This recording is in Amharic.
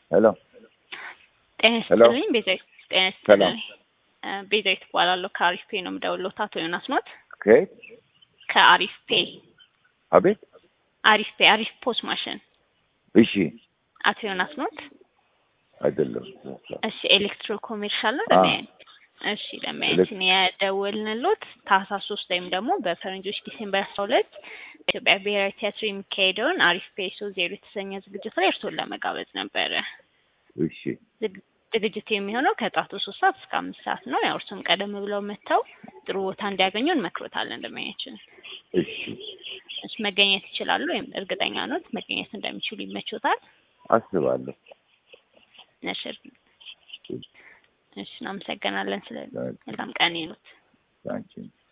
ሄሎ ጤና ሄሎ። ይስጥልኝ ቤዛዊት ጤና ሰላም። ይስጥልኝ እ ቤዛዊት እባላለሁ ከአሪፍ ፔ ነው የምደውልዎት አቶ ዮናስ ኖት ከየት? ከአሪፍ ፔ አቤት። አሪፍ ፔ አሪፍ ፖስ ማሽን እሺ፣ አቶ ዮናስ ኖት አይደለም። እሺ ኤሌክትሮ ኮሜርሻል ነው አ። ለሚያየን እሺ ለሚያየን የደወልንሎት ታህሳስ ሶስት ወይም ደግሞ በፈረንጆች ዲሴምበር አስራ ሁለት በኢትዮጵያ ብሔራዊ ቲያትር የሚካሄደውን አሪፍ ፔ ሶ ዜሮ የተሰኘ ዝግጅት ላይ እርስዎን ለመጋበዝ ነበረ እሺ፣ ዝግ- ዝግጅቱ የሚሆነው ከጠዋቱ ሶስት ሰዓት እስከ አምስት ሰዓት ነው። ያው እርሱም ቀደም ብለው መጥተው ጥሩ ቦታ እንዲያገኙ እንመክሮታለን። እንደማያችን እሺ፣ እሺ መገኘት ይችላሉ ወይም እርግጠኛ ኖት መገኘት እንደሚችሉ ይመቾታል? አስባለሁ። እሺ እሺ፣ እናመሰግናለን። ስለ መልካም ቀን ይኑት። ታንኪ